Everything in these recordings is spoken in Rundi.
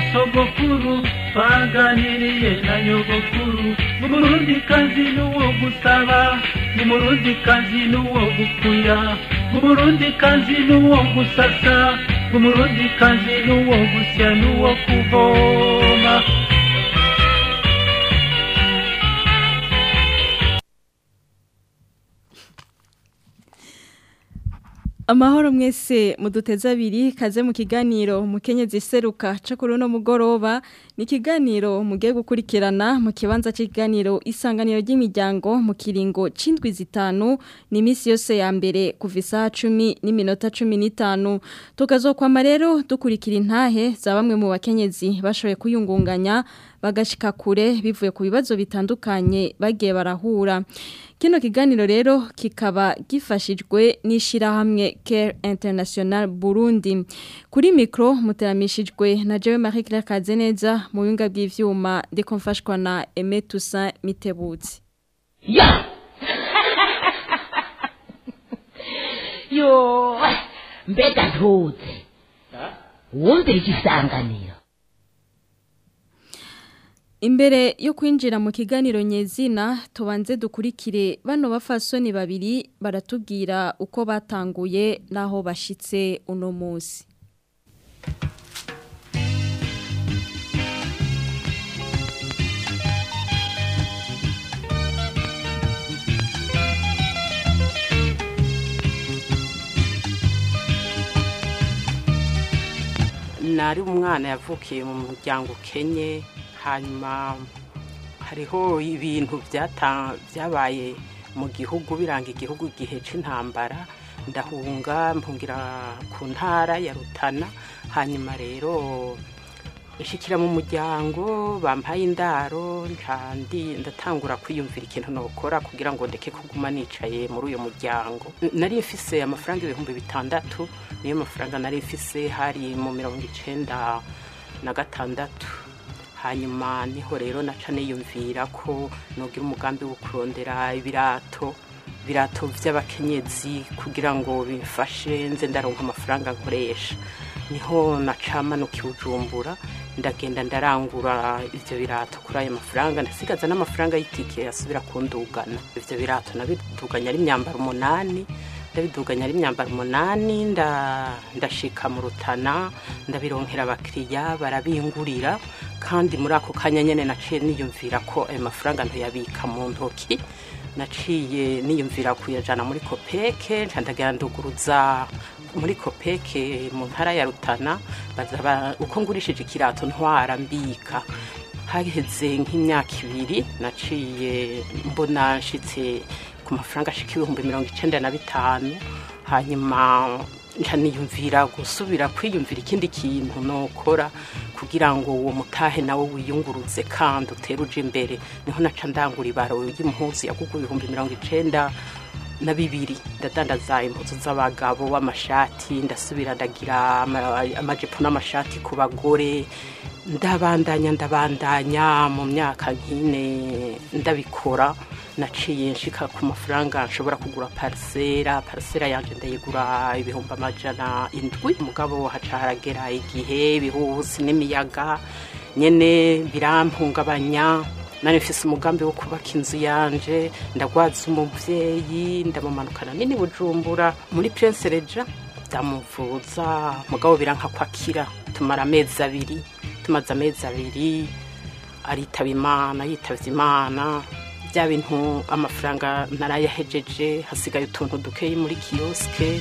sogokuru twaganiriye na nyogokuru umurundi kazi n'uwo gusaba umurundi kazi n'uwo gukuya umurundi kazi n'uwo gusasa umurundi kazi n'uwo gusya n'uwo kuvoma Amahoro mwese muduteze abiri kaze mu kiganiro mukenyezi seruka cyo kuri uno mugoroba ni ikiganiro mugiye gukurikirana mu kibanza cy'ikiganiro isanganiro ry'imiryango mu kiringo c'indwi zitanu ni iminsi yose ya mbere kuva isaha cumi n'iminota cumi n'itanu tukazokwama rero dukurikira intahe za bamwe mu bakenyezi bashoboye kuyungunganya bagashika kure bivuye ku bibazo bitandukanye bagiye barahura Kino kiganiro rero kikaba gifashijwe n'ishirahamwe Care International Burundi. Kuri mikro muteramishijwe na Jewe Marie Claire Kazeneza mu yunga bw'ivyuma ndiko mfashwa na Aimé Toussaint Mitebutsi. Ya! Yo! Mbega ntuze. Wumvira igisanganiro. Imbere yo kwinjira mu kiganiro nyezina tubanze dukurikire bano bafasoni babiri baratubwira uko batanguye naho bashitse uno munsi. nari umwana yavukiye mu muryango ukenye hanyuma hariho ibintu byata- byabaye mu gihugu biranga igihugu igihe c'intambara ndahunga mpungira ku ntara ya rutana hanyuma rero nshikira mu muryango bampaye indaro nca ndi ndatangura kwiyumvira ikintu nokora kugira ngo ndeke kuguma nicaye muri uyo muryango N- nari mfise amafaranga ibihumbi bitandatu niyo mafaranga nari mfise hari mu mirongo icenda na gatandatu hanyuma niho rero naca niyumvira ko nogira umugambi wo kurondera ibirato ibirato by'abakenyezi kugira ngo bimfashe nze ndaronka amafaranga nkoresha niho nacamanuka ibujumbura ndagenda ndarangura ivyo birato kuri ayo mafaranga ndasigaza n'amafaranga y'itike asubira kundugana ivyo birato nabiduganya ari imyambaro umunani ndabiduganya ari imyambaro umunani nda- ndashika mu rutana ndabironkera abakiriya barabingurira kandi muri ako kanya nyene naciye niyumvira ko ayo mafaranga ntoyabika mu ntoki naciye niyumvira kuyajana muri kopeke nca ndagenda nduguruza muri kopeke mu ntara ya rutana baza ba- uko ngurishije ikirato ntwara mbika haheze nk'imyaka ibiri naciye mbona nshitse ku mafaranga ashika ibihumbi mirongo icenda na bitanu hanyuma nca niyumvira gusubira kwiyumvira ikindi kintu nokora kugira ngo uwo mutahe nawe wiyunguruze kandi utere uje imbere niho naca ndangura ibaro y'impuzu yagugu ibihumbi mirongo icenda na bibiri ndadandaza impuzu z'abagabo w'amashati ndasubira ndagira ama- amajipo n'amashati ku bagore ndabandanya ndabandanya mu myaka nk'ine ndabikora naciye nshika ku mafaranga nshobora kugura parisera parisera yanje ndayigura ibihumbi amajana indwi mugabo haca haragera igihe ibihusi n'imiyaga nyene birampungabanya nari mfise umugambi wo kubaka inzu yanje ndagwaza umuvyeyi ndamumanukana nini bujumbura muri prince reja ndamuvuza mugabo biranka kwakira tumara amezi abiri tumaze amezi abiri aritaba imana yitavye imana bya bintu amafaranga narayahejeje hasigaye utuntu dukeyi muri kiyosike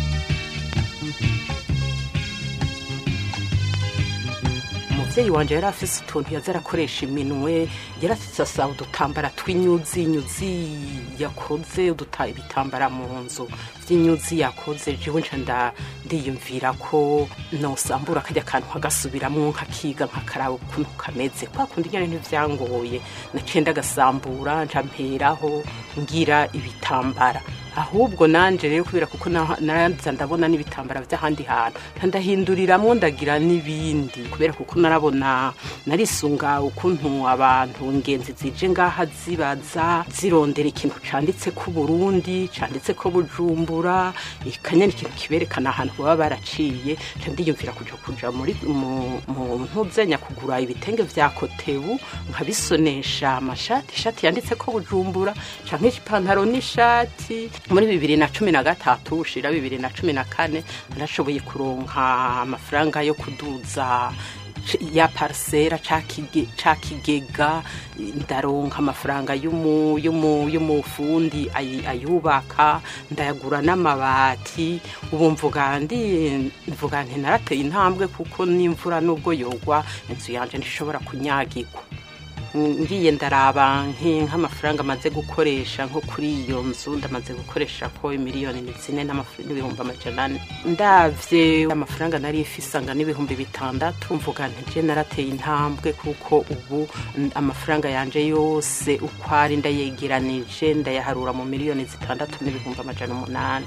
umuvyeyi wanje yari afise utuntu yaza arakoresha iminwe yari afise asa udutambara tw'inyuzi nyuzi yakoze uduta ibitambara mu nzu vy'inyuzi yakoze jewe nca nda ndiyumvira ko nosambura kajya kantu nkagasubiramwo nkakiga nkakaraba ukuntu kameze kwa kundi nyene ntivyangoye naciye ndagasambura nca mperaho ngira ibitambara ahubwo nanje rero kubera kuko na- naranza ndabona n'ibitambara by'ahandi hantu nca ndahinduriramwo ndagira n'ibindi kubera kuko narabona narisunga ukuntu abantu ingenzi zije ngaha zibaza zirondera ikintu canditse ko Burundi canditse ko Bujumbura ikanya ikintu kiberekana ahantu baba baraciye nca ndiyumvira kuja kuja muri mu mu ntuzenya kugura ibitenge vya kotebu nkabisonesha amashati ishati yanditse ko Bujumbura canke ipantaro n'ishati muri bibiri na cumi na gatatu ushira bibiri na cumi na kane narashoboye kuronka amafaranga yo kuduza c- ya parisera ca kige- ca kigega ndaronka amafaranga y'umu- y'umu- y'umufundi ayi- ayubaka ndayagura n'amabati ubu mvuga ndi mvuga nti narateye intambwe kuko n'imvura nubwo yogwa inzu yanje ntishobora kunyagirwa ngiye ndaraba nki- nk'amafaranga amaze gukoresha nko kuri iyo nzu ndamaze gukoresha ko miliyoni ni zine n'amafu- n'ibihumbi amajana ane ndavye amafaranga nari ifise anga n'ibihumbi bitandatu mvuga nti je narateye intambwe kuko ubu n- amafaranga yanje yose uko ari ndayegeranije ndayaharura mu miliyoni zitandatu n'ibihumbi amajana umunani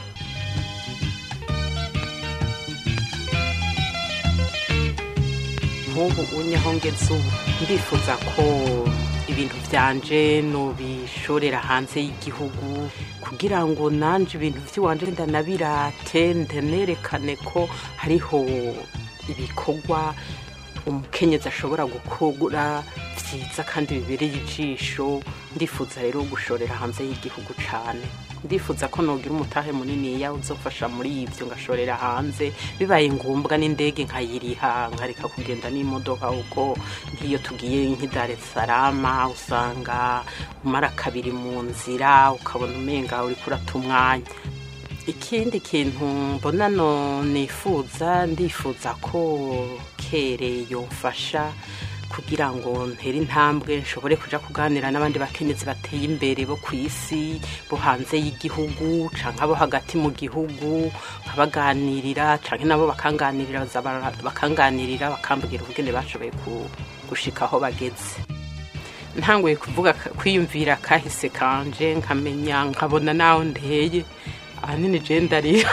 nk'ubu unyaho ngeze ubu ndifuza ko ibintu byanje nobishorera hanze y'igihugu kugira ngo nanje ibintu by'iwanje ndanabirate ndanerekane ko hariho ibikorwa umukenyezi ashobora gukora byiza kandi bibereye ijisho ndifuza rero gushorera hanze y'igihugu cyane ndifuza ko nogira umutahe munini ya uzofasha muri ibyo ngashorera hanze bibaye ngombwa n'indege nkayiriha nkareka kugenda n'imodoka kuko nk'iyo tugiye nk'i Dar es Salaam usanga umara kabiri mu nzira ukabona umenga uri kurata umwanya ikindi kintu mbona no nifuza ndifuza ko kere yomfasha kugira ngo ntere intambwe nshobore kuja kuganira n'abandi bakenyezi bateye imbere bo ku isi bo hanze y'igihugu canke abo hagati mu gihugu nkabaganirira canke nabo bakanganirira baza bara- bakanganirira bakambwira ubugene bashoboye ku- gushika aho bageze ntanguye kuvuga kwiyumvira kahise kanje nkamenya nkabona naho ndeye ahanini je ndarira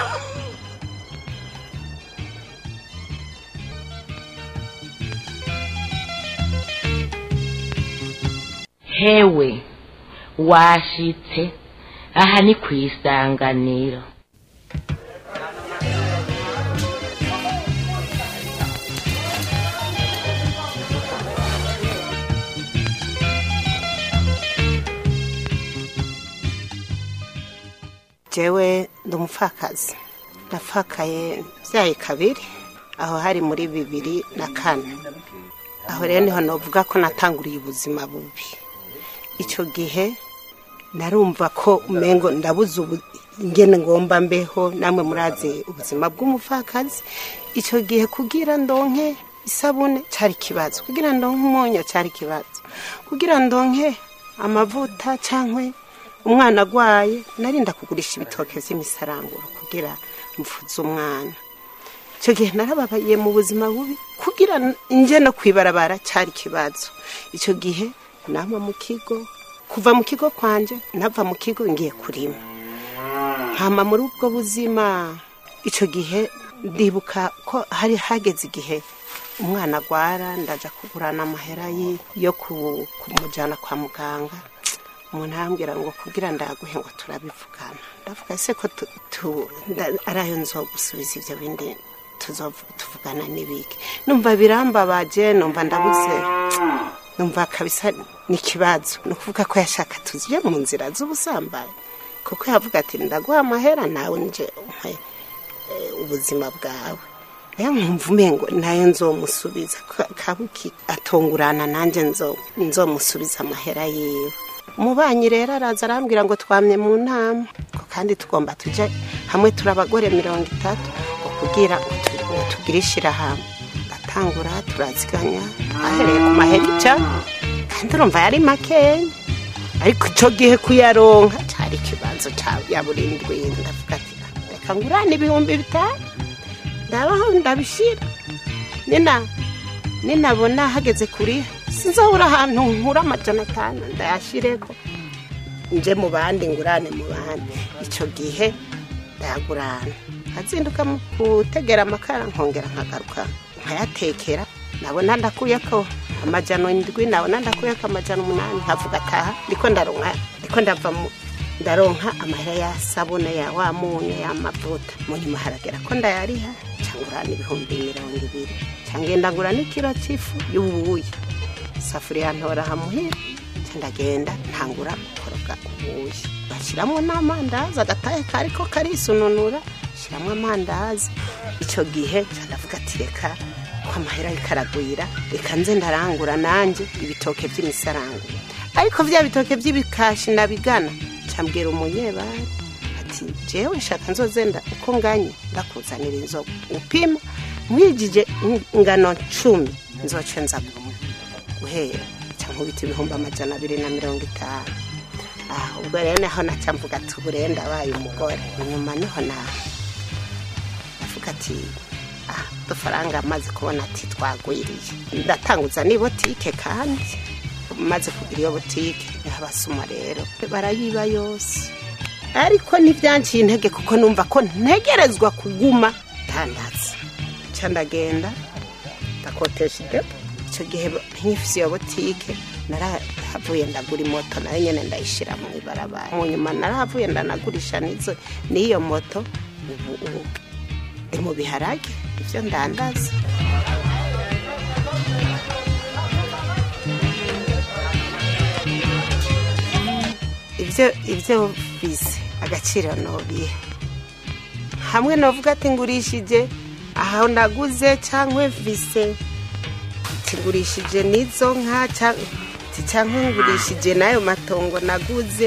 hewe washitse aha ni ku isanganiro jewe ndi umupfakazi napfakaye byaye kabiri aho hari muri bibiri na kane aho rero niho navuga ko natanguriye ubuzima bubi icyo gihe narumva ko umengo ndabuze ubu- ingene ngomba mbeho namwe murazi ubuzima bw'umupfakazi icyo gihe kugira ndonke isabune cyari ikibazo kugira ndonke umunyu cyari ikibazo kugira ndonke amavuta cyangwa umwana agwaye narinda kugurisha ibitoke by'imisaranguro kugira mvuze umwana icyo gihe narababaye mu buzima bubi kugira nje no kwibarabara cyari ikibazo icyo gihe nama mu kigo kuva mu kigo kwanje nava mu kigo ngiye kurima nkama muri ubwo buzima icyo gihe ndibuka ko hari hageze igihe umwana agwara ndaja kugurana amahera ye yo ku- kumujyana kwa muganga umuntu arambwira ngo kugira ndaguhe ngo turabivugana ndavuga ese ko tu- tu- nda- ari ayo nzogusubiza ibyo bindi tuzovu- tuvugana n'ibiki numva birambabaje numva ndabuze numva kabisa ni ikibazo ni ukuvuga ko yashaka tuziye mu nzira z'ubusambanyi kuko yavuga ati ndaguha amahera nawe nje umpe eh, ubuzima bwawe rero nkumva umengo nayo nzomusubiza Ka- kabuki atungurana nanjye nzo- nzomusubiza amahera yiwe umubanyi rero araza arambwira ngo twamye mu nama ko kandi tugomba tujye hamwe turi abagore mirongo itatu ngo kugira ngo tu- ngo tugire ishyirahamwe ndatangura turaziganya ahereye ku mahera ijana kandi urumva yari makeya ariko icyo gihe kuyaronka cyari ikibazo cya- ya buri ndwi ndavuga ati "Ah, reka ngurane ibihumbi bitanu ndabaho ndabishyira nina ninabona hageze kuri sinzabura ahantu nkura amajana atanu ndayashyireko nje mu bandi ngurane mu bandi icyo gihe ndayagurana nkazinduka mu gutegera amakara nkongera nkagaruka nkayatekera nabona ndakuye ko amajana indwi nabona ndakuye ko amajana umunani nkavuga ataha ndiko ndaronka ndiko ndava mu ndaronka amahera ya sabune ya wa munyu y'amavuta mu nyuma haragera ko ndayariha cyangurana ibihumbi mirongo ibiri cyangwa ndagura n'ikiro cy'ifu y'ubuyi isafuriya ntora hamuhira ndagenda ntangura gukoroga ubuyi bashyiramo n'amandazi agataye kariko karisununura shyiramo amandazi icyo gihe ndavuga ati reka ko amahera yikaragwira reka nze ndarangura nanjye ibitoke by'imisarangura ariko bya bitoke by'ibikashi nabigana cyambwira umunyebari ati jewe shaka nzozenda uko nganye ndakuzanira inzoga upima mwigije ingano cumi nzoce nza guhera cyangwa ubita ibihumbi amajana abiri na mirongo itanu aha ubwo rero naho nacyamvuga ati ubu rero ndabaye umugore inyuma niho nawe ndavuga ati ah udufaranga amaze kubona ati twagwiriye ndatanguza ni botike kandi maze kugira iyo botike abasuma rero barayiba yose ariko ntibyanciye intege kuko numva ko ntegerezwa kuguma ndandaza nca ndagenda ndakotesha idepo icyo gihe nk'ifisi iyo botike narahavuye ndagura imoto nayo nyine ndayishyira mu ibarabara mu nyuma narahavuye ndanagurisha n'izo n'iyo moto ubu ubu ndi mu biharage ibyo ndandaza ibyo ibyo bise agaciro nobiha hamwe navuga ati ngurishije aho naguze cyangwa vise ngurishije n'izo nka cyangwa ngurishije n'ayo matongo naguze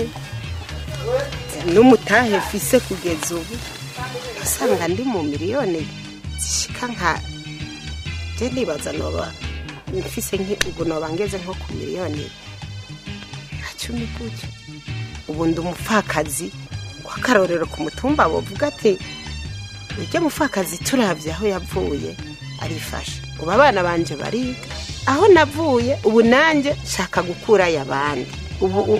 n'umutahe vise kugeza ubu usanga ndi mu miliyoni zishika nka byo nibaza noba mfise ubu noba ngeze nko ku miliyoni nka cumi gutyo ubu ndi umupfakazi w'akarorero ku mutumba bavuga ati ujya mupfakazi turabye aho yavuye arifasha ubu abana banje bariga aho navuye ubu nanjye nshaka gukurayo abandi ubu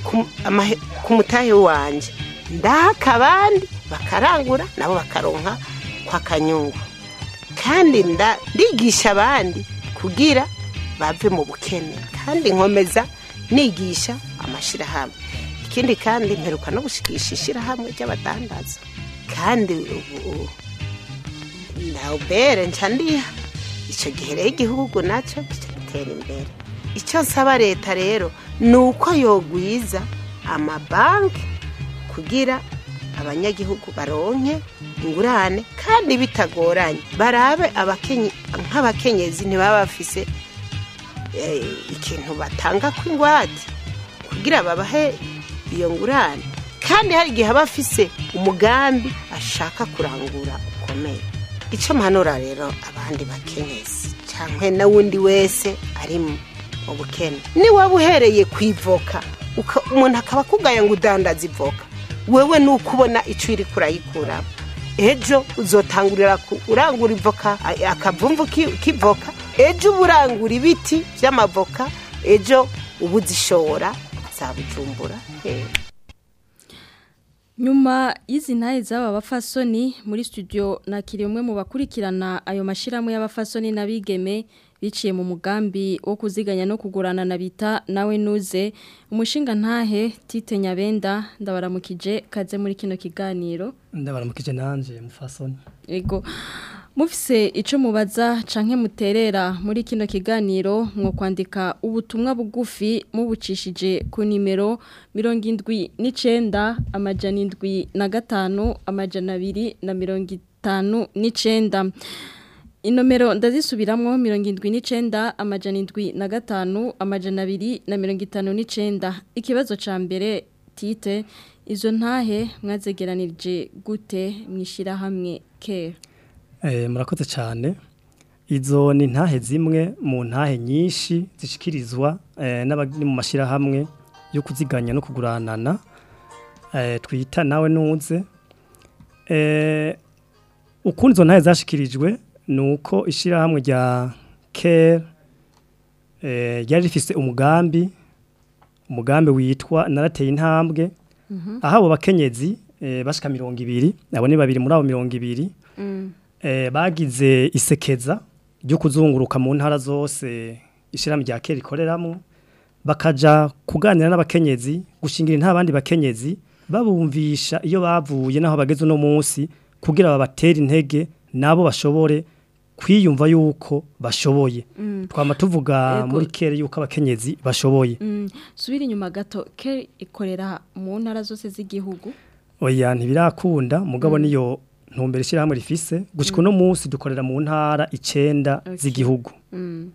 ku mutahe wanjye ndahaka abandi bakarangura nabo bakaronka kwa kanyungu kandi ndigisha abandi kugira bave mu bukene kandi nkomeza nigisha amashyirahamwe ikindi kandi mperuka no gushikisha ishyirahamwe ry'abadandaza kandi ubu na ubere nca ndiha icyo gihe rero igihugu nacyo gitera imbere icyo nsaba leta rero ni uko yogwiza amabanki kugira abanyagihugu baronke ingurane kandi bitagoranye barabe nk'abakenyezi ntibaba bafise ikintu batanga ku ingwate kugira babahe iyo ngurane kandi hari igihe aba afise umugambi ashaka kurangura ukomeye icyo mpanura rero abandi bakenyezi cyangwa n'uwundi wese ari mu bukene niwaba uhereye ku ivoka umuntu akaba akugaya ngo udandaze ivoka wewe ni uko ubona icyo iri kurayikuramo ejo uzotangurira urangura ivoka akavumvu k'ivoka ejo uba urangura ibiti by'amavoka ejo uba uzishora za bujumbura nyuma y'izi ntahe z'aba bafasoni muri studio nakiriye umwe mu bakurikirana ayo mashyirahamwe y'abafasoni n'abigeme biciye mu mugambi wo kuziganya no kugurana na bita nawe nuze umushinga ntahe tite nyabenda ndabaramukije kaze muri kino kiganiro ndabaramukije nanjye mufasoni yego mufise icyo mubaza canke muterera muri kino kiganiro mwo kwandika ubutumwa bugufi mubucishije ku nimero mirongo indwi n'icenda amajana indwi na gatanu amajana abiri na mirongo itanu n'icenda inomero ndazisubiramwo mirongo indwi n'icenda amajana indwi na gatanu amajana abiri na mirongo itanu n'icenda ikibazo ca mbere tite izo ntahe mwazegeranirije gute mwishirahamwe kera murakoze cyane izo ni ntahe zimwe mu ntahe nyinshi zishyikirizwa n'abari mu mashyirahamwe yo kuziganya no kuguranana twita nawe nuze ukundi izo ntahe zashyikirijwe ni uko ishyirahamwe rya kera ryari rifise umugambi umugambi witwa narateye intambwe aho abo bakenyezi eh, bashika mirongo ibiri abo ni babiri muri abo mirongo ibiri eh, bagize isekeza ryo kuzunguruka mu ntara zose ishirahamwe rya kera rikoreramwo bakaja kuganira n'abakenyezi gushingira nta bandi bakenyezi babumvisha iyo bavuye naho bageze uno munsi kugira babatere intege nabo bashobore kwiyumva yuko bashoboye twama tuvuga Ego. muri kera yuko abakenyezi bashoboye Mm, subira inyuma gato ke ikorera mu ntara zose z'igihugu oya ntibirakunda mugabo niyo ntumbere ishyirahamwe rifise gushika uno munsi dukorera mu ntara icenda Okay. z'igihugu Mm,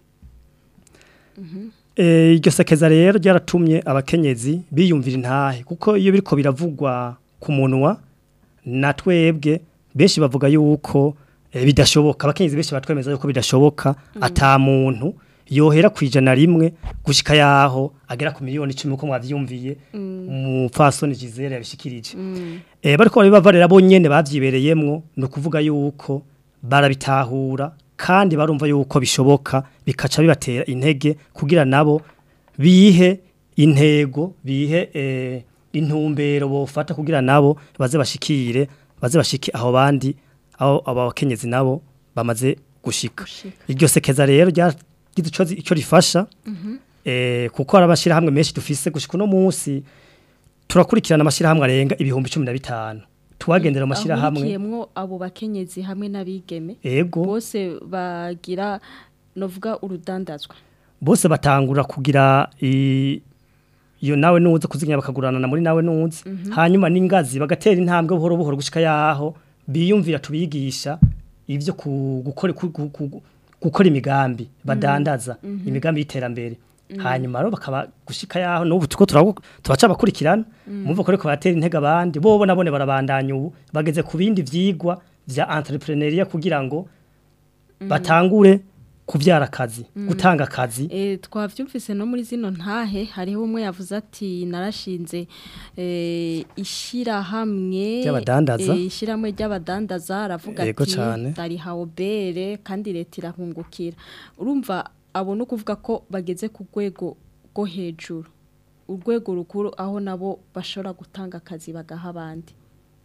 Eh, iryo sekeza rero ryaratumye abakenyezi biyumvira intahe kuko iyo biriko biravugwa ku munwa na twebwe benshi bavuga yuko eh, bidashoboka abakenyezi benshi batwemeza yuko bidashoboka ata muntu yohera ku ijana rimwe gushika yaho agera ku miliyoni icumi uko mwavyumviye umupfasoni Gisele yabishikirije eh bariko barabava rero bonyene bavyibereyemwo no kuvuga yuko barabitahura kandi barumva yuko bishoboka bikaca bibatera intege kugira nabo bihe intego bihe eh, intumbero bofata kugira nabo baze bashikire baze bashike aho bandi aho aba bakenyezi nabo bamaze gushika Gushika. iryo sekeza rero ryagize ico zi- ico rifasha eh kuko hari amashirahamwe menshi dufise gushika uno munsi turakurikirana amashirahamwe arenga ibihumbi cumi na bitanu tuwagendera mu mashirahamwe ahurikiyemwo abo bakenyezi hamwe n'abigeme ego bose bagira novuga urudandazwa bose batangura kugira i- iyo nawe nuze kuzinya bakagurana muri nawe nuze hanyuma n'ingazi bagatera intambwe buhoro buhoro gushika yaho biyumvira tubigisha ivyo ku- gukora ku- ku- ku- gukora imigambi badandaza imigambi y'iterambere hanyuma rero bakaba gushika yaho n'ubu tuko turabu- turaca bakurikirana mumva ko ariko batera intege abandi bobo nabone barabandanya ubu bageze ku bindi vyigwa vya entrepreneuria kugira ngo batangure kuvyara akazi gutanga akazi E, twavyumvise no muri zino ntahe hariho umwe yavuze ati narashinze e, ishirahamwe Ry'abadandaza. e, ishirahamwe ry'abadandaza aravuga Yego ati cane. ndariha obere kandi leta irahungukira urumva abo no kuvuga ko bageze ku rwego rwo hejuru urwego rukuru aho nabo bashobora gutanga akazi bagaha abandi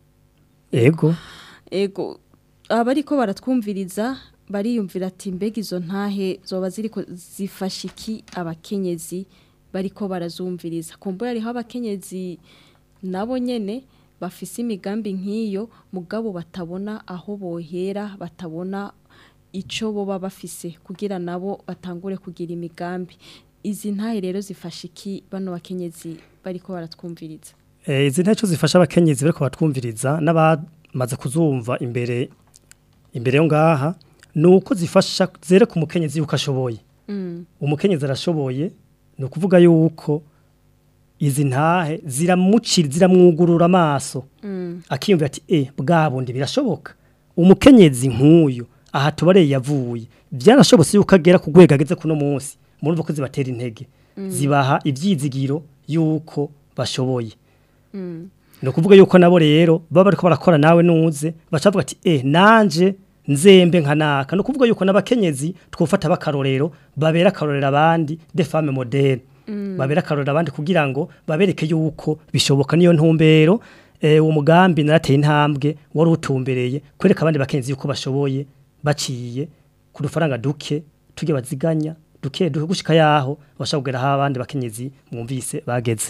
ego ego abariko baratwumviriza bariyumvira ati mbega izo ntahe zoba ziriko zifasha iki abakenyezi bariko barazumviriza kumbura hariho abakenyezi nabo nyene bafise imigambi nk'iyo mugabo batabona aho bohera batabona ico boba bafise kugira nabo batangure kugira imigambi izi ntahe rero zifasha iki bano bakenyezi bariko baratwumviriza Eh, izi ntacyo zifasha abakenyezi bariko batwumviriza n'abamaze kuzumva imbere imbere yo ngaha nuko zifasha zereka umukenyezi yuko ashoboye mm. umukenyezi arashoboye ni ukuvuga yuko izi ntahe ziramucira ziramwugurura amaso Mm. akiyumvira ati e bwa bundi birashoboka umukenyezi nk'uyu aha tubareye yavuye byarashobotse yuko agera ku rwego ageze kuno munsi murumva ko zibatera intege zibaha ibyizigiro yuko bashoboye Mm. ni ukuvuga yuko nabo rero baba bariko barakora nawe nuze bacavuga ati eh nanje nzembe nka naka ni ukuvuga yuko n'abakenyezi twufata bakarorero babera akarorero abandi de femme moderne babera akarorero abandi kugira ngo babereke yuko bishoboka niyo ntumbero eh, uwo mugambi narateye intambwe wari utumbereye kwereka abandi bakenyezi yuko bashoboye baciye ku dufaranga duke tujye baziganya duke duke gushika yaho bashobora kugera aho abandi bakenyezi mwumvise bageze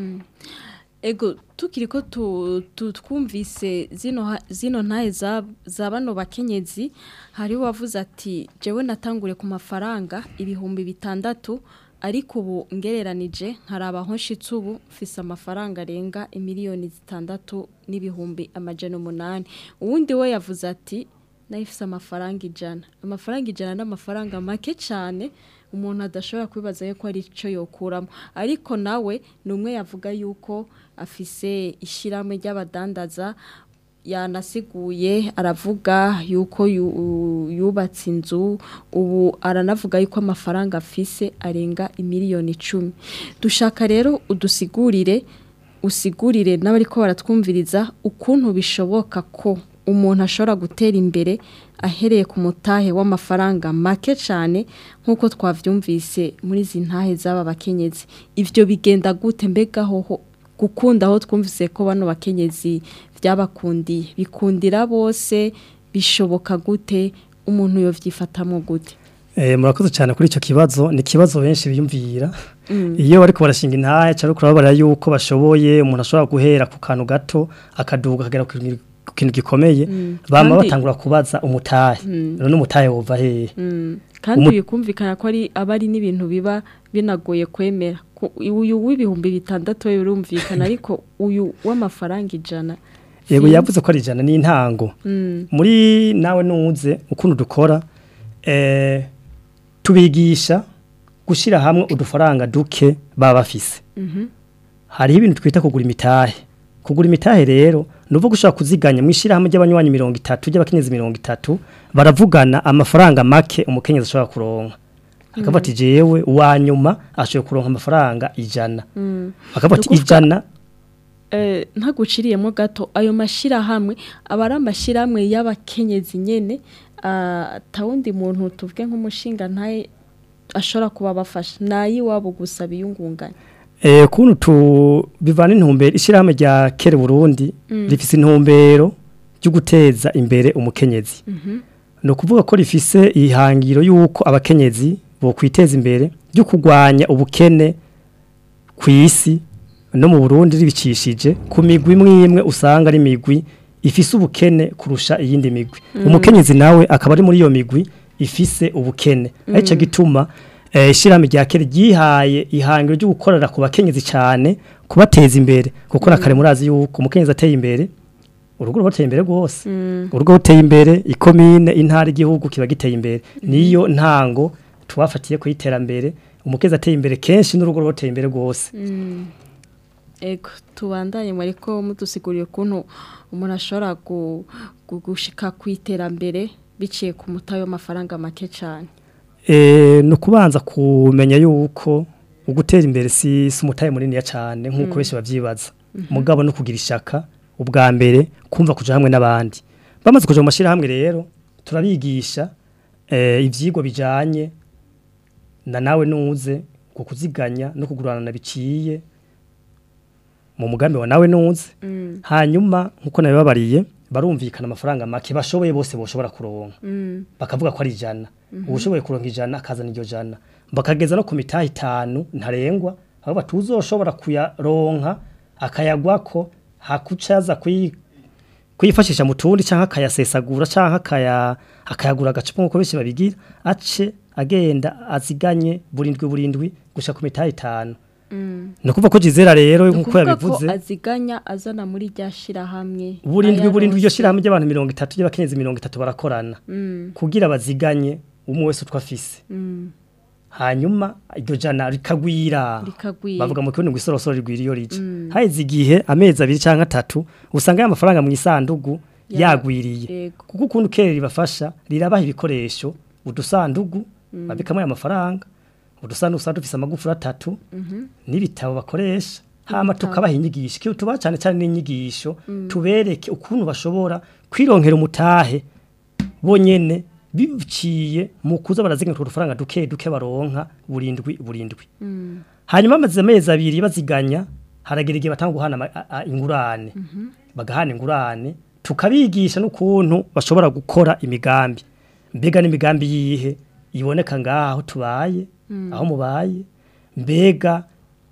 Ego tukiri ko tu, tu twumvise zino ha- zino ntahe za, za bano bakenyezi hari wavuze ati jewe natangure ku mafaranga ibihumbi bitandatu ariko ubu ngereranije nkarabaho nshitse ubu mfise amafaranga arenga imiliyoni zitandatu n'ibihumbi amajana umunani uwundi we yavuze ati nayifise amafaranga ijana amafaranga ijana n'amafaranga make cyane umuntu adashobora kwibaza yuko ari icyo yokuramo ariko nawe ni umwe yavuga yuko afise ishyirahamwe ry'abadandaza yanasiguye aravuga yuko yu- yubatse inzu ubu aranavuga yuko amafaranga afise arenga imiliyoni icumi dushaka rero udusigurire usigurire n'abari ko baratwumviriza ukuntu bishoboka ko umuntu ashobora gutera imbere ahereye ku mutahe w'amafaranga make cyane nk'uko twavyumvise muri izi ntahe z'aba bakenyezi ivyo bigenda gute mbega hoho gukunda aho twumvise ko bano bakenyezi byabakundiye bikundira bose bishoboka gute umuntu yovyifatamwo gute Eh, murakoze cyane kuri icyo kibazo ni ikibazo benshi biyumvira iyo bariko barashinga intahe cyangwa kurababara yuko bashoboye umuntu ashobora guhera ku kantu gato akaduga akagera ku kintu- ku kintu gikomeye bama Kandi- batangura kubaza umutahe none umutahe wova hehe kandi Umu- bikumvikana ko ari aba ari n'ibintu biba binagoye kwemera Ku- uyu w'ibihumbi bitandatu we urumvikana ariko uyu w'amafaranga ijana yego sinzi. yavuze ko ari ijana n'intango Mm, muri nawe nuze ukuntu dukora eh, tubigisha gushyira hamwe udufaranga duke baba bafise hariho ibintu twita kugura imitahe kugura imitahe rero ni uvuga ushobora kuziganya mu ishyirahamwe ry'abanywanyi mirongo itatu ry'abakenyezi mirongo itatu baravugana amafaranga make umukenyezi ashobora kuronka akavuga ati jewe uwa nyuma ashoboye kuronka amafaranga ijana akavuga ati Ni ukuvuga- ijana eh, ntaguciriyemo gato ayo mashyirahamwe aba ari amashyirahamwe y'abakenyezi nyene ah, atawundi muntu tuvuge nk'umushinga ntaye ashobora kuba abafasha nayiwabo gusa biyungunganya Eh, kuntu tu bivana intumbero ishyirahamwe rya kere Burundi rifise intumbero ryo guteza imbere umukenyezi ni ukuvuga ko rifise ihangiro y'uko abakenyezi bo kwiteza imbere ryo kurwanya ubukene ku isi no mu Burundi ribicishije ku migwi imwe imwe usanga ari imigwi ifise ubukene kurusha iyindi migwi umukenyezi nawe akaba ari muri iyo migwi ifise ubukene arico gituma eh, ishyirahamwe rya kera ryihaye ihangiro ryo gukorera ku bakenyezi cyane kubateza imbere kuko na kare murazi yuko umukenyezi ateye imbere urugo ruba ruteye imbere rwose urugo ruteye imbere ikomine intara igihugu kiba giteye imbere niyo ntango twafatiye ku iterambere umukenyezi ateye imbere kenshi n'urugo ruba ruteye imbere rwose Ego tubandanye muri ko mudusiguriye ukuntu umuntu ashobora gu- gu- gushika ku iterambere biciye ku mutahe w'amafaranga make cyane Eh, ni ukubanza kumenya yuko ugutera imbere si si umutahe muniniya cyane nk'uko benshi babyibaza mugabo no kugira ishaka ubwa mbere kumva kuja hamwe n'abandi bamaze kuja mu mashyirahamwe rero turabigisha eh, ivyigwa bijanye na nawe nuze ku kuziganya no kugurana biciye mu mugambi wa nawe nuze hanyuma nkuko nabibabariye barumvikana amafaranga make bashoboye bose boshobora kuronka bakavuga ko ari ijana ubushoboye kuronka ijana akazana iryo jana bakageza no ku mitaha itanu ntarengwa aho batuzoshobora kuyaronka akayagwako hakucaza kuyi kuyifashisha mu tundi cyangwa akayasesagura cyangwa akaya akayagura agacupa nk'uko benshi babigira ace agenda aziganye burindwi burindwi gushika ku mitaha itanu ni ukuvuga ko jizera rero nk'uko ukuvuga ko yabivuze aziganya azana muri rya shirahamwe burindwi burindwi iryo ayaronse. shyirahamwe ry'abantu mirongo itatu ry'abakenyezi mirongo itatu barakorana kugira baziganye umwe wese utwo afise hanyuma iryo jana rikagwira Rikagwira. bavuga mu kirundi ngo isorosoro rigwira iyo rije haheze igihe amezi abiri cyangwa atatu usanga ya mafaranga mu isandugu Ya- yagwiriye Yego. kuko ukuntu kera ribafasha rirabaha ibikoresho udusandugu babikamo aya mafaranga udusandugu usanga dufise amagufuri atatu n'ibitabo bakoresha hama tukabaha inyigisho kiyo tubaha cyane cyane n'inyigisho tubereke ukuntu bashobora kwironkera umutahe bonyene biciye mu kuza baraziga utwo dufaranga duke duke baronka burindwi burindwi hanyuma amaze amezi abiri baziganya haragera igihe batanga guhana ama- a- a- ingurane bagahana ingurane tukabigisha n'ukuntu bashobora gukora imigambi mbega n'imigambi yihe iboneka ngaho tubaye aho mubaye mbega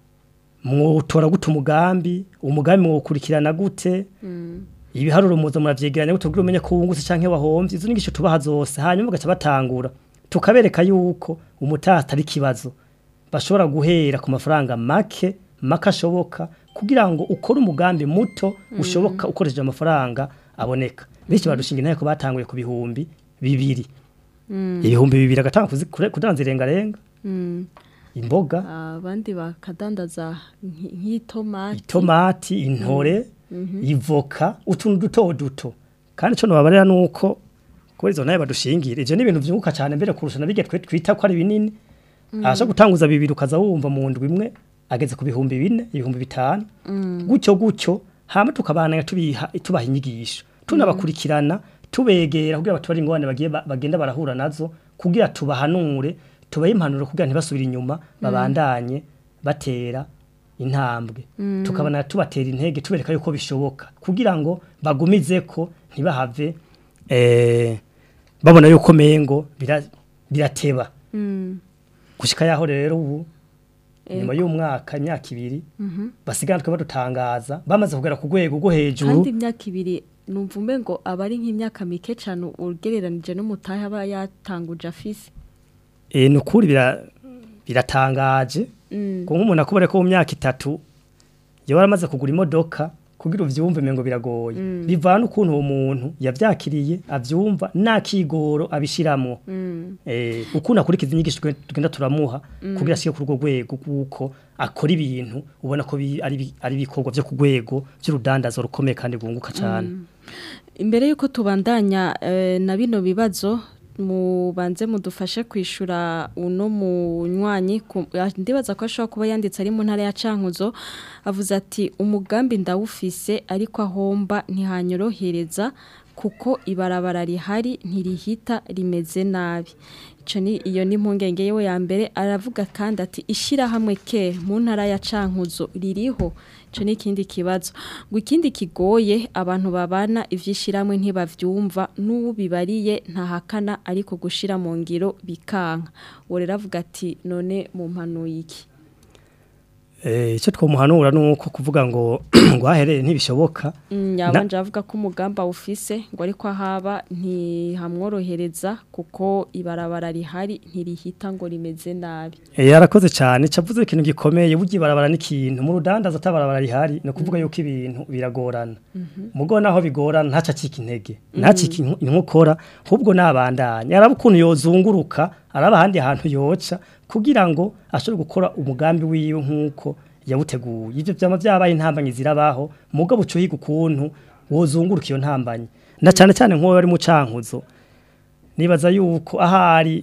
mwotora gute umugambi umugambi mwukurikirana gute ibiharuro muza muravyegeranya gute kugira umenye ko wungutse canke wahomvye izo nyigisho tubaha zose hanyuma bagaca batangura tukabereka yuko umutaha atari kibazo bashobora guhera ku mafaranga make make ashoboka kugira ngo ukore umugambi muto ushoboka ukoresheje amafaranga aboneka benshi badushinga inteko batanguye ku bihumbi bibiri ibihumbi bibiri agatanga kuzi- kure- kudanza irengarenga imboga abandi bakadandaza nk- nk'itomati itomati intore ivoka utuntu duto duto kandi cyo nobabarira nuko kuri izo nayo badushingira ivyo ni ibintu vyunguka cyane mbere kurusha nabige twe twita ko ari binini asha gutanguza bibiri ukaza wumva mu ndwi imwe ageze ku bihumbi bine ibihumbi bitanu gutyo gutyo hama tukabananya tubiha tubaha inyigisho tunabakurikirana tubegera kugira batubare ingorane bagiye ba- bagenda barahura nazo kugira tubahanure tubahe impanuro kugira ntibasubire inyuma babandanye batera intambwe tukabona tubatera intege tubereka yuko bishoboka kugira ngo bagumize ko ntibahave eh, babona yuko mengo bira- birateba gushika yaho rero ubu nyuma y'umwaka imyaka ibiri basigana twe badutangaza bamaze kugera ku rwego rwo hejuru kandi imyaka ibiri numva umbe ngo aba ari nk'imyaka mike cyane ugereranije n'umutahe aba yatanguje afise eh, ni ukuri bira- biratangaje ngo nk'umuntu akubare ko mu myaka itatu yaba yaramaze kugura imodoka kugira uvyumve mengo biragoye bivana ukuntu uwo muntu yavyakiriye avyumva nakigoro abishiramwo eh ukuntu akurikiza inyigisho twe- tugenda turamuha kugira ashike ku rwo rwego kuko akora ibintu ubona ko bi- ari bi- ari ibikorwa byo ku rwego by'urudandazo rukomeye kandi rwunguka cyane imbere y'uko tubandanya eh, na bino bibazo mubanze mudufashe kwishura uno munywanyi ku- ah, ndibaza ko ashobora kuba yanditse ari mu ntara ya Cankuzo avuze ati umugambi ndawufise ariko ahomba ntihanyorohereza kuko ibarabara rihari ntirihita rimeze nabi ico ni iyo ni impungenge yewe ya mbere aravuga kandi ati ishirahamwe ke mu ntara ya Cankuzo ririho ico ni ikindi kibazo ngo ikindi kigoye abantu babana ivyishiramwe ntibavyumva n'ubibariye ntahakana ariko gushira mu ngiro bikanka uwo rero avuga ati none mu mpanuye iki eh ico twomuhanura nuko kuvuga ngo ngo ahereye ntibishoboka Mm, yabanje avuga ko umugamba ufise ngo ariko ahaba ntihamworohereza kuko ibarabara rihari ntirihita ngo rimeze nabi Eh, yarakoze cyane cavuze ikintu gikomeye burya barabara n'ikintu mu rudandaza atabarabara rihari no kuvuga yuko ibintu biragorana mugo naho bigorana ntaca acika intege ntacika inku- inkokora ahubwo nabandanya araba ukuntu yozunguruka araba ahandi hantu yoca kugira ngo ashobore gukora umugambi wiwe nk'uko yawuteguye ivyo vyama vyabaye intambanyi zirabaho mugabo ucuhiga ukuntu wozunguruka iyo ntambanyi na cane cane nk'uwo ari mu cankuzo nibaza yuko ahari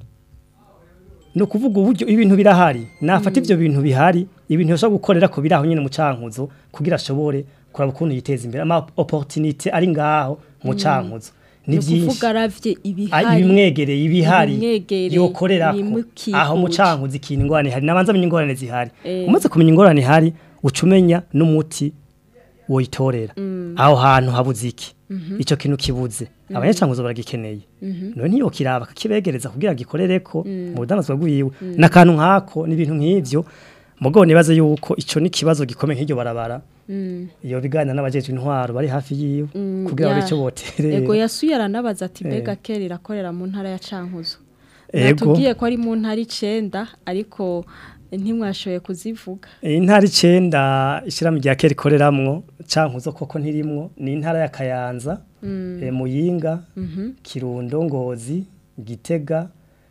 ni ukuvuga uburyo ibintu birahari nafata ivyo bintu bihari ibintu yashobora gukorera ko biraho nyine mu cankuzo kugira ashobore kuraba ukuntu yiteza imbere ama opportunité ari ngaho mu cankuzo ni ni byinshi ukuvuga aravye Ah, ibihari ibimwegereye ibihari ibimwegereye, yokorera ibimukikuje. aho mu cankuzo ikintu ingorane hari nabanza amenya ingorane zihari Eh. umaze kumenya ingorane ihari uca umenya n'umuti woyitorera aho hantu habuze iki ico kintu kibuze abanyacankuzo baragikeneye none ntiyokiraba kakibegereza kugira gikorereko mu budanazwa bwiwe n'akantu nkako n'ibintu nk'ivyo mugabo nibaze yuko ico ni kibazo gikomeye nk'iryo barabara iyo biganira n'abajejwe intwaro bari hafi yiwe kugira ngo ya- ico boterera Ego yasuye aranabaza ati Eh. mbega kera irakorera mu ntara ya Cankuzo. Ego. Natubwiye ko ari mu ntara icenda ariko ntimwashoboye kuzivuga. intara icenda ishyirahamwe rya kera ikoreramwo cankuzo koko ntirimwo ni intara ya kayanza eh, muyinga kirundo ngozi gitega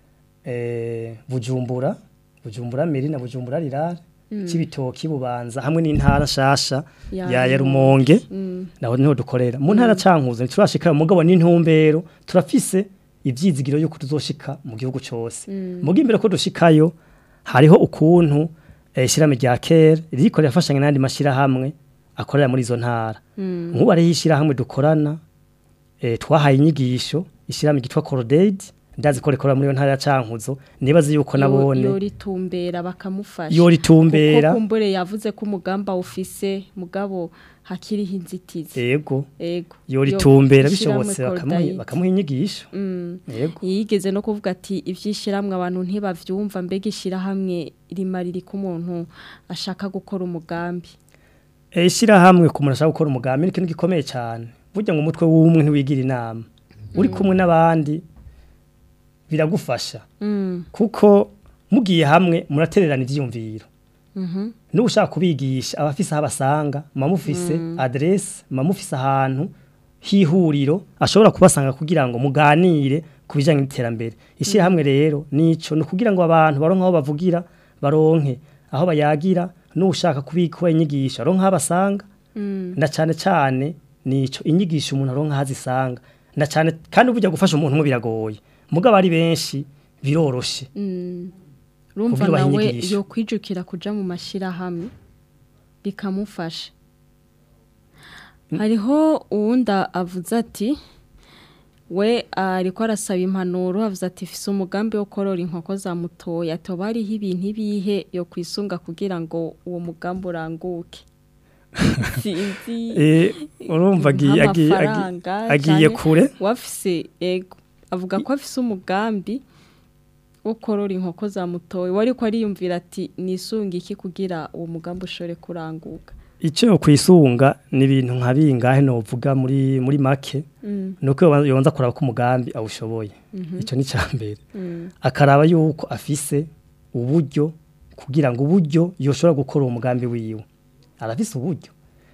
eh, bujumbura bujumbura meri na bujumbura rirare cibitoki bubanza hamwe n'intara nshasha Ya ya ya Rumonge. rumonge naho niho dukorera mu ntara cankuzo ntiturashika mugabo n'intumbero turafise ivyizigiro yuko tuzoshika mu gihugu cose mugo imbere ko dushikayo hariho ukuntu eh, ishirahamwe rya kera ririko rirafashanya n'andi mashirahamwe akorera muri izo ntara nk'ubu hariho ishirahamwe dukorana eh, twahaye inyigisho ishirahamwe ryitwa Cordaid ndazi ko rikorera muri iyo ntara ya Cankuzo nibaze yuko nabone yoritumbera bakamufasha. yoritumbera Kuko kumbure yavuze ko umugamba ufise mugabo hakiriho inzitizi. yego Ego. yoritumbera Yo- ishirahamwe bishobotse bakamuha Cordaid. bakamuha inyigisho Mm. yego yigeze no kuvuga ati ivyishiramwe abantu ntibavyumva mbega ishirahamwe rimarira ko umuntu ashaka gukora umugambi Eh, ishirahamwe ku muntu ashaka gukora umugambi ni ikintu gikomeye cyane burya ngo umutwe w'umwe ntiwigira inama uri kumwe n'abandi biragufasha mm. kuko mugiye hamwe muratererana ivyiyumviro Mhm. n'ubu ushaka kubigisha abafise aho abasanga muba mufise adresse muba mufise ahantu h'ihuriro ashobora kubasanga kugira ngo muganire ku bijyanye n'iterambere ishyirahamwe rero nico ni ukugira ngo abantu baronke aho bavugira baronke aho bayagira n'ushaka kubikuba inyigisho aronke aho abasanga na cyane cyane nico inyigisho umuntu aronka aho azisanga na cyane kandi burya gufasha umuntu umwe biragoye mugabo ari benshi biroroshe rumva Kugira ubahe nawe inyigisho. yo kwijukira kuja mu mashirahamwe bikamufasha hariho uwunda avuze ati we ariko arasaba impanuro avuze ati fise umugambi wo korora inkoko za mutoya toba hariho ibintu ibihe yo kwisunga kugira ngo uwo mugambi uranguke sinzi Eh, urumva agiye agiye nk'amafaranga agiye- agiye canke kure wafise ego avuga ko afise umugambi wo korora inkoko za mutoya wari ko ariyumvira ati nisunga iki kugira uwo mugambi ushobore kuranguka icyo yo kwisunga ni ibintu nka bingahe novuga muri muri make Mm, nuko yobanza- yobanza kuraba ko umugambi awushoboye icyo ni cya mbere akaraba yuko afise uburyo kugira ngo uburyo yoshobora gukora uwo mugambi wiwe arafise uburyo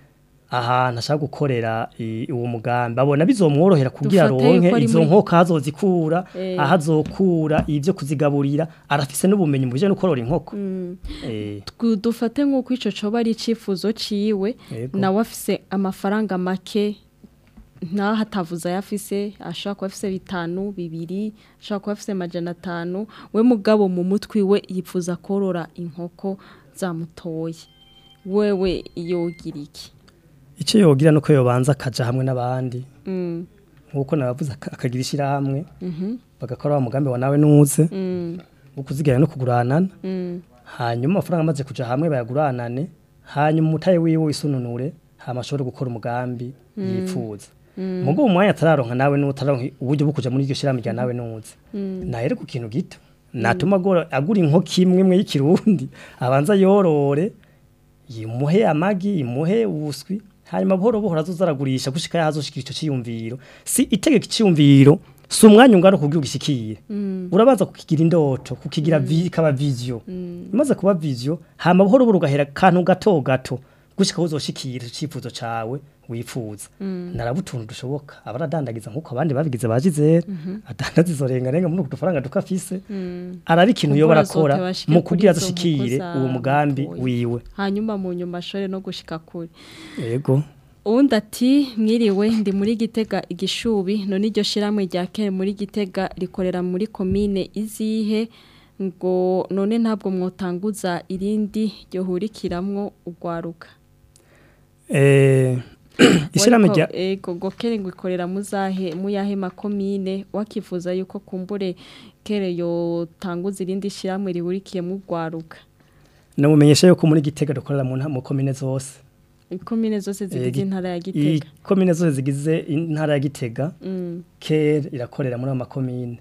ahantu ashaka gukorera i- uwo mugambi abona bizomworohera kugira Dufate aronke yuko ari izo muri- nkoko azozikura Eh. aho azokura ibyo kuzigaburira arafise n'ubumenyi mu bijyanye no korora inkoko mm. Eh, Twu- dufate nk'uko icyo coba ari icyifuzo ciwe Yego. nawe afise amafaranga make ntaho atavuze ayo afise ashobora kuba afise bitanu bibiri ashobora kuba afise amajana atanu we mugabo mu mutwe we yifuza korora inkoko zamutoye wewe yogira iki icyo yogira nuko yobanza akaja hamwe n'abandi Mm, nk'uko nabavuze aka- akagira ishyirahamwe mhm, bagakora wa mugambi wa nawe nuze mm, wo kuziganya no kuguranana mm, hanyuma amafaranga amaze kuja hamwe bayaguranane hanyuma umutaye wiwe wisununure hama ashobore gukora umugambi yifuza mugo uwo mwanya atararonka nawe n'utaronka uburyo bwo kuja muri iryo shirahamwe rya nawe nuze nahere ku kintu gito natuma agora- agura inkoko imwe imwe y'ikirundi abanza yorore yimuhe amagi yimuhe ubuswi hanyuma buhoro buhoro azoza aragurisha gushika yaho azoshikira ico ciyumviro si itegeka iciyumviro si umwanya ungana kugira ugishikire urabanza kukigira indoto kukigira vi, kaba vision imaze kuba vision hama buhoro buhoro ugahera kantu gato gato gushika aho uzoshikira icifuzo cawe wifuza narabutuntu dushoboka abaradandagiza nkuko abandi babigize bajizera adandaza izo rengarenga muri uku dufaranga duko afise araba ikintu yo Kumbura barakora azote bashike mu kuri kugira izo nkoko azoshikire za uwo mugambi mutoyi. wiwe hanyuma mu nyuma ashobore no gushika kure yego uwundi ati mwiriwe ndi muri gitega igishubi none iryo shiramwe rya kera muri gitega rikorera muri komine izihe ngo none ntabwo mwotanguza irindi ryohurikiramwo urwaruka eh ishyirahamwe rya ego ngo kere ngo ikorera muzahe muyahe makomine wakifuza yuko kumbure kere yotanguza irindi shiramwe rihurikiyemo urwaruka namumenyesha yuko muri gitega dukorera mu nta- mu komine zose ikomine zose zigize gi- intara ya gitega ikomine zose zigize intara ya gitega Mm. kera irakorera muri ayo makomine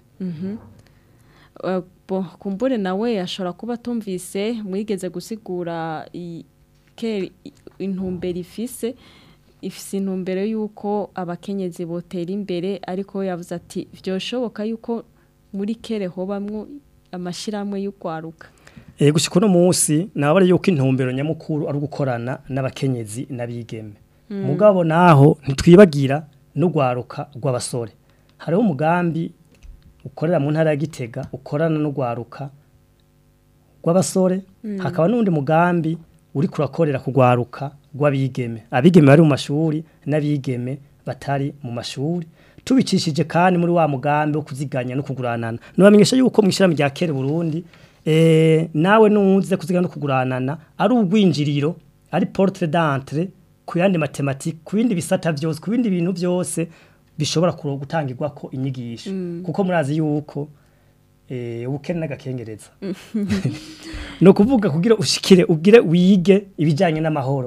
Uh, bo kumbure nawe ashobora kuba atumvise mwigeze gusigura i- ke i- intumbero ifise ifise intumbero y'uko abakenyezi botera imbere ariko we yavuze ati vyoshoboka yuko muri kere hobamwo amashirahamwe y'urwaruka Eh gushika uno munsi nabare yuko intumbero nyamukuru ari gukorana n'abakenyezi n'abigeme mugabo naho ntitwibagira n'ugwaruka rw'abasore hariho umugambi ukorera mu ntara ya Gitega ukorana n'ugwaruka rw'abasore hakaba n'undi mugambi uri kurakorera kugwaruka rw'abigeme abigeme bari mu mashuri n'abigeme batari mu mashuri tubicishije kandi muri wa mugambi wo kuziganya no kuguranana nubamenyesha yuko mu ishyirahamwe rya kera Burundi eh nawe nuze kuziganya no kuguranana ari ugwinjiriro ari porte d'entrée ku yandi mathématique ku bindi bisata byose ku bindi bintu byose bishobora kuro gutangirwa ko inyigisho kuko murazi yuko eh ubukene n'agakengereza no kuvuga kugira ushikire ubwire wige ibijanye n'amahoro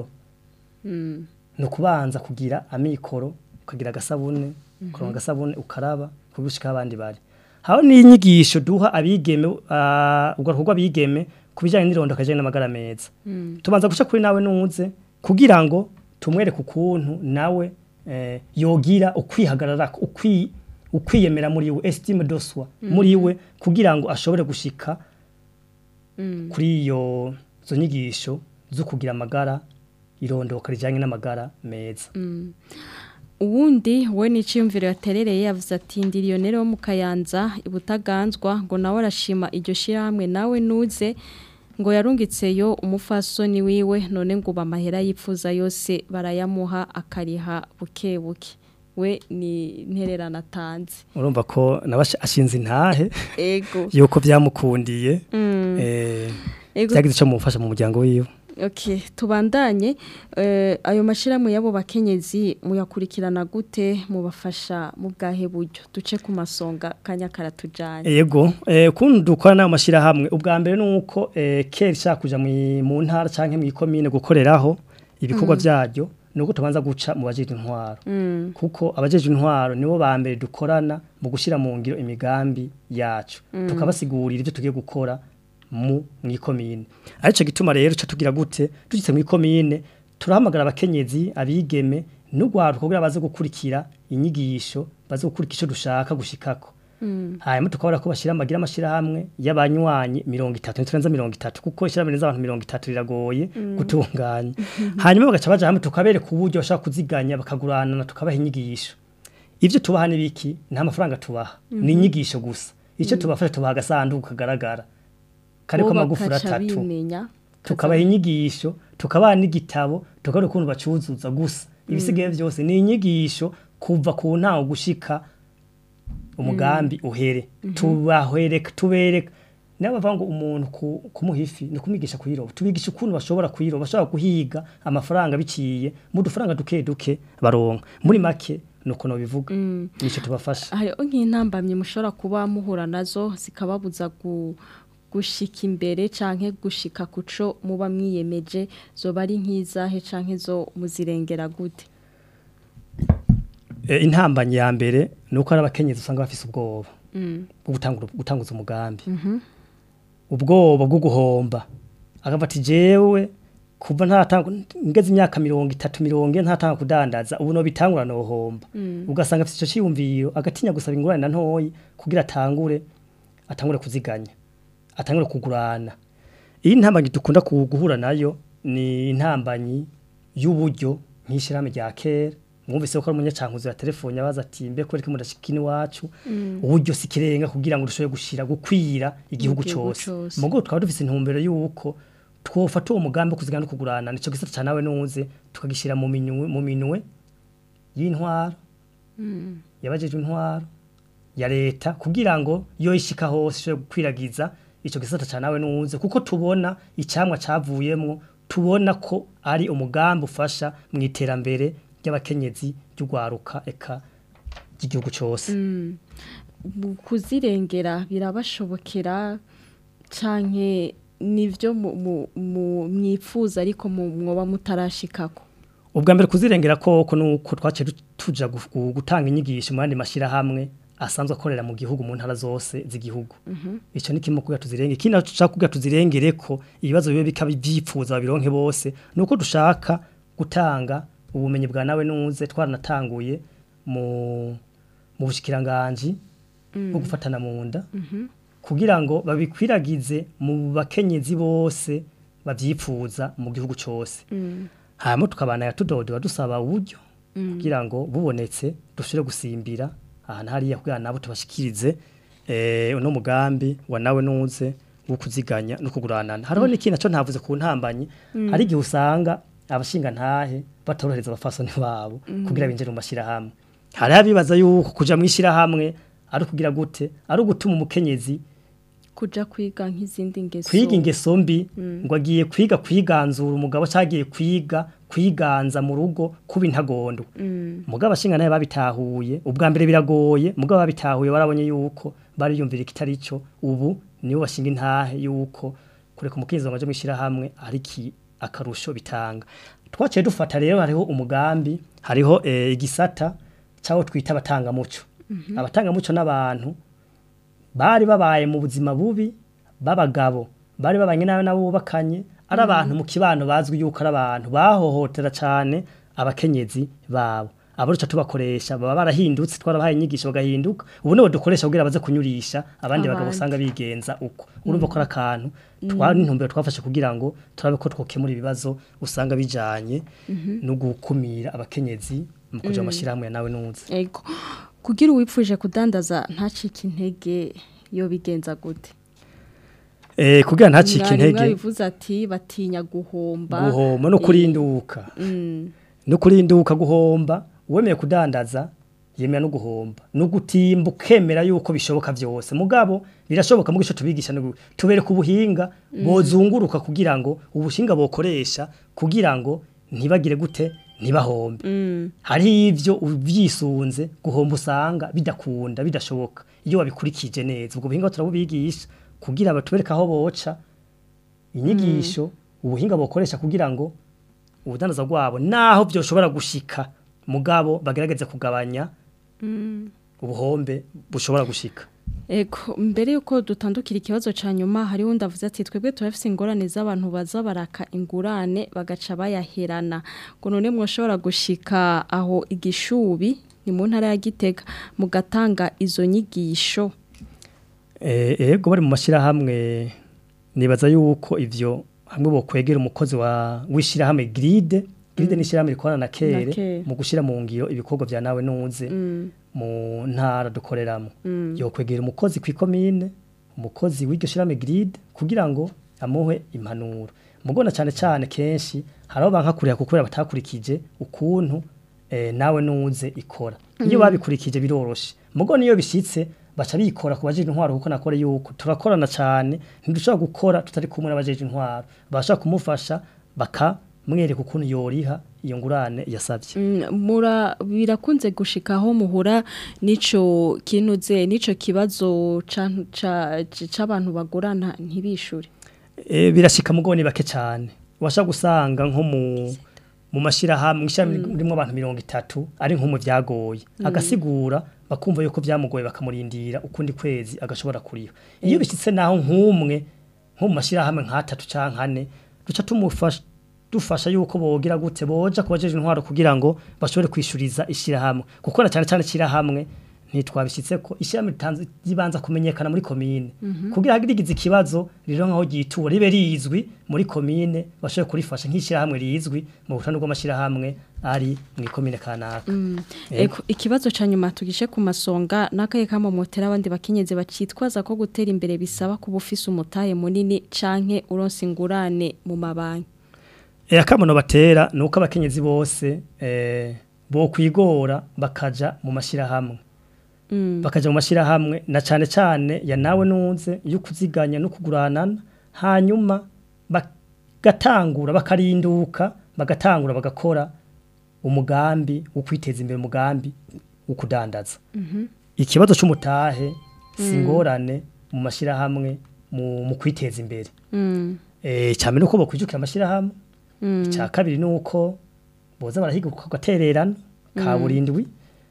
no kubanza kugira amikoro ukagira agasabune ukaronka agasabune ukaraba kugushika abandi bari haho ni inyigisho duha abigeme uh, ubwo rw'abigeme kubijanye n'irondo kaje n'amagara meza tubanza guca kuri nawe nuze kugira ngo tumwereke ukuntu nawe eh, yogira ukwihagarara ukwi ukwiyemera muri we estime de soi muri we kugira ngo ashobore gushika kuri iyo zo nyigisho zo kugira amagara irondoka rijyanye n'amagara meza uwundi we n'iciyumviro yaterereye yavuze ati ndiriyonere wo mu kayanza ibutaganzwa ngo nawe arashima iryo shyirahamwe nawe nuze ngo yarungitseyo umufasoni wiwe none ngo amahera yifuza yose barayamuha akariha buke buke we ni intererano atanze urumva ko nawe ashinze intahe ego yuko byamukundiye eh, ego byagize icyo mumufasha mu muryango wiwe Okay, tubandanye eh, ayo mashirahamwe yabo bakenyezi muyakurikirana gute mubafasha mu bwahe buryo duce ku masonga kanya karatujanye Yego, eh kundi dukora nayo mashirahamwe ubwa mbere nuko eh kera ishaka kuja mu mu ntara canke mu ikomine gukoreraho ibikorwa vyaryo nuko tubanza guca mu bajeje intwaro. Kuko abajeje intwaro nibo ba mbere dukorana mu gushira mu ngiro imigambi yacu. Tukabasigurira ivyo tugiye gukora mu mwikomine. Arico gituma rero ca tugira gute tugitse mu ikomine turahamagara abakenyezi abigeme n'ugwaruka kugira baze gukurikira inyigisho baze gukurikira ico dushaka gushikako. hanyuma tukabona ko bashyira amagira amashyirahamwe y'abanywanyi mirongo itatu ntiturenza mirongo itatu kuko ishyirahamwe z'abantu mirongo itatu riragoye gutunganya hanyuma bagaca baja hamwe tukabereka uburyo bashaka kuziganya bakaguranana tukabaha inyigisho ibyo tubaha n'ibiki nta mafaranga tubaha ni inyigisho gusa icyo tubafasha tubaha agasanduku kagaragara kariko Bo amagufuri bakaca atatu bimenya, tukabaha inyigisho tukabaha n'igitabo tukareba ukuntu bacuzuza gusa ibisigaye byose ni inyigisho kuva ku ntaho gushika umugambi uhere tubahwereka tubereka niyo bavuga ngo umuntu ku- kumuha ifi ni ukumigisha kuyiroba tubigisha ukuntu bashobora kuyiroba bashobora guhiga amafaranga biciye mu dufaranga duke duke baronka muri make ni uko bivuga nicyo tubafasha hariho nk'intambamyi mushobora kuba muhura nazo zikababuza gu gushika imbere canke gushika kuco muba mwiyemeje zoba ari nk'izahe canke zo muzirengera gute Eh, intambanyi ya mbere ni uko ari abakenyezi usanga bafise ubwoba bwo gutangura- gutanguza umugambi ubwoba bwo guhomba akavuga ati jewe kuva ntatanga ngeze imyaka mirongo itatu mirongo ine ntatanga kudandaza ubu no bitangura nohomba ugasanga afite icyo cyiyumviro agatinya gusaba ingurane na ntoyi kugira atangure atangure kuziganya atangure kugurana iyi ntambanyi dukunda ku- guhura nayo ni intambanyi y'uburyo nk'ishyirahamwe rya kera mwumvise ko ari umunyacankuzo ya telefone abaza ati mbe kwereka mudashikini iwacu uburyo si kirenga kugira ngo dushobore gushira gukwira igihugu gihugu cyose cose. mugo twaba dufise intumbero y'uko twofata uwo mugambi wo kuzigana no kugurana nico gisata ca nawe nuze tukagishira mu minwe mu minwe y'intwaro yabajeje intwaro ya leta kugira ngo yo ishika hose ishobore gukwiragiza ico gisata ca nawe nuze kuko tubona icamwa cavuyemwo tubona ko ari umugambi ufasha mu iterambere ry'abakenyezi ry'ugwaruka eka ry'igihugu cose mu kuzirengera birabashobokera canke nivyo mu- mu- mu- mwifuza ariko mu- mwoba mutarashikako ubwa mbere kuzirengera koko nuko twaciye du- tuja gu- gu- gutanga inyigisho mu yandi mashyirahamwe asanzwe akorera mu gihugu mu ntara zose z'igihugu icyo ni kimwe kugira tuzirenge ikindi naco dushaka kugira tuzirengere ko ibibazo bibe bikaba ibyipfuza babironke bose ni uko dushaka gutanga ubumenyi bwa nawe nuze twaranatanguye mu mu bushikiranganji bwo gufatana mu nda kugira ngo babikwiragize mu bakenyezi bose babyipfuza mu gihugu cyose hanyuma tukabana yatudodora dusaba uburyo kugira ngo bubonetse dushobore gusimbira ahantu hariya kugira nabo tubashikirize eh, uno mugambi wa nawe nuze wo kuziganya no kuguranana hariho n'ikindi naco ntavuze ku ntambanyi hari igihe usanga abashinga ntahe batorohereza abafasoni babo kugira binjire mu mashyirahamwe hari abibaza yuko kuja mu ishyirahamwe ari ukugira gute ari ugutuma umukenyezi kuja kwiga nk'izindi ngeso kwiga ingeso mbi ngo agiye kwiga kwiganzura umugabo cyagiye kwiga kwiganza mu rugo kuba intagondo mugabo abashinga nawe babitahuye ubwa mbere biragoye mugabo babitahuye barabonye yuko bariyumvira ikitari cyo ubu nibo bashinga intahe yuko kureka umukenyezi ngo aje mu ishyirahamwe ari ki akarusho bitanga twaciye dufata rero hariho umugambi hariho eh, igisata cyaho twita abatangamuco abatangamuco n'abantu bari babaye mu buzima bubi b'abagabo bari babanye nawe nabo bubakanye ari abantu mu kibano bazwi yuko ari abantu bahohotera cyane abakenyezi babo abo duca tubakoresha baba barahindutse twarabahaye inyigisho bagahinduka ubu nibo dukoresha kugira baze kunyurisha abandi bagabo Abandi. usanga bigenza uko urumva ko ari akantu twari intumbero twafashe kugira ngo turabe ko twokemura ibibazo usanga bijanye no gukumira abakenyezi mu kuja mu mashyirahamwe ya nawe nuze ego kugira uwipfuje kudandaza ntacike intege yo bigenza gute eh kugira ntacike Mwari intege mwabivuze ati batinya guhomba guhomba no kurinduka Mm, no kurinduka guhomba uwemeye kudandaza yemera no guhomba no gutimba ukemera yuko bishoboka byose mugabo birashoboka mu gice tubigisha no gu- tubereka ubuhinga bozunguruka kugira ngo ubushinga bokoresha kugira ngo ntibagire gute ntibahombe hari ivyo ubyisunze guhomba usanga bidakunda bidashoboka iyo wabikurikije neza ubwo buhinga turabubigisha kugira batubereka aho boca inyigisho ubuhinga bokoresha kugira ngo ubudandaza bwabo naho byoshobora gushika mugabo bagerageze kugabanya ubuhombe bushobora gushika Ego mbere yuko dutandukira ikibazo ca nyuma hariho ndavuze ati twebwe turafise ingorane z'abantu baza baraka ingurane bagaca bayaherana ngo none mwoshobora gushika aho igishubi ni mu ntara ya Gitega mugatanga izo nyigisho Eh, ego bari mu mashirahamwe nibaza yuko ivyo hamwe bo kwegera umukozi wa wishirahamwe gride gride ni shirahamwe rikorana na Na kere Kere. mu gushira mu ngiro ibikorwa vya nawe nunze mu ntara dukoreramo yo kwegera umukozi kw'ikomine umukozi w'iryo shirahamwe gride kugira ngo amuhe impanuro mugona cyane cyane kenshi haraho banka kurira kuko batakurikije ukuntu eh, nawe nunze ikora iyo babikurikije biroroshe mugona iyo bishitse baca bikora ku bajeje intwaro kuko nakore yuko turakorana cyane ntidushobora gukora tutari kumwe n'abajeje intwaro bashaka kumufasha bakamwereka ukuntu yoriha iyo ngurane yasabye Mm, mura birakunze gushika aho muhura nico kinuze nico kibazo ca- ca- c'abantu bagurana ntibishure E, birashika mugo ni bake cyane washa gusanga nko mu mu mashirahamwe ishami rimwe abantu mirongo itatu ari nko mu byagoye agasigura bakumva yuko byamugoye bakamurindira ukundi kwezi agashobora kuriha iyo bishyitse naho nk'umwe nko mu mashirahamwe nk'atatu canke ane duca tumufasha dufasha yuko bogira gute boja kubajeje intwaro kugira ngo bashobore kwishuriza ishirahamwe kuko na cyane cyane ishirahamwe ntitwabishyitse ko ishirahamwe ritanze ribanza kumenyekana muri komine kugira hagirigize ikibazo rero nkaho gitura ribe rizwi muri komine bashobore kurifasha nk'ishirahamwe rizwi mu butandu bw'amashirahamwe ari mu ikomine kanaka Ego ikibazo ca nyuma tugishe ku masonga nakaye kamo motera abandi bakenyeze bacitwaza ko gutera imbere bisaba kuba ufise umutahe munini canke uronse ingurane mu mabanki E akamono batera nuko abakenyezi bose eh bo kwigora bakaja mu mashirahamwe bakaja mu mashirahamwe na cane cane ya nawe nunze yo kuziganya no kuguranana hanyuma bagatangura bakarinduka bagatangura bagakora umugambi wo kwiteza imbere umugambi wo kudandaza ikibazo c'umutahe singorane mu mashirahamwe mu, mu kwiteza imbere eh cyane nuko bokwijukira amashirahamwe icya kabiri nuko boza barahiga ku gatererano ka burindwi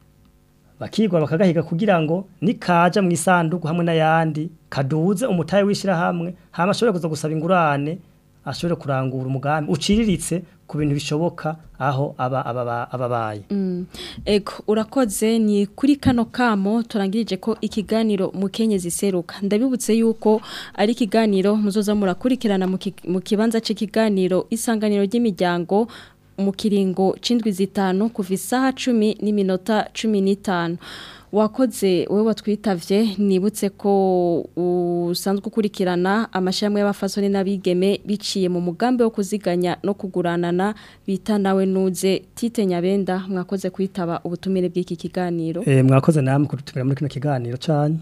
bakigwa bakagahiga kugira ngo nikaja mu isanduku hamwe n'ayandi kaduze umutahe w'ishirahamwe hama ashobore kuza gusaba ingurane ashobore kurangura umugambi uciriritse ku bintu bishoboka aho aba aba ababaye Ego urakoze ni kuri kano kamo turangirije ko ikiganiro mukenyezi seruka ndabibutse yuko ari ikiganiro muzoza murakurikirana mu ki- mu kibanza c'ikiganiro isanganiro ry'imiryango mu kiringo c'indwi zitanu kuva isaha cumi n'iminota cumi n'itanu wakoze wowe watwitavye nibutse ko usanzwe ukurikirana amashami y'abafasoni n'abigeme biciye mu mugambi wo kuziganya no kuguranana bita nawe nuze tite nyabenda mwakoze kwitaba ubutumire bw'iki kiganiro eh mwakoze namwe kudutumira muri kino kiganiro cyane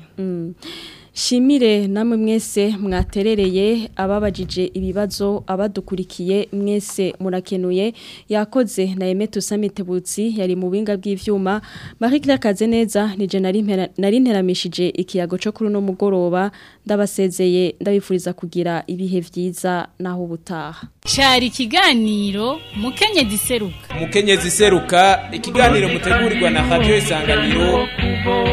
Shimire namwe mwese mwaterereye ababajije ibibazo abadukurikiye mwese murakenuye yakoze na Emeto Samitebutsi yari mu binga bw'ivyuma Marie Claire Kazeneza nije nari mpera- nari nteramishije ikiyago cyo kuri no mugoroba ndabasezeye ndabifuriza kugira ibihe vyiza naho ubutaha cyari ikiganiro mukenyezi seruka umukenyezi seruka ikiganiro mutegurirwa na radio isanganiro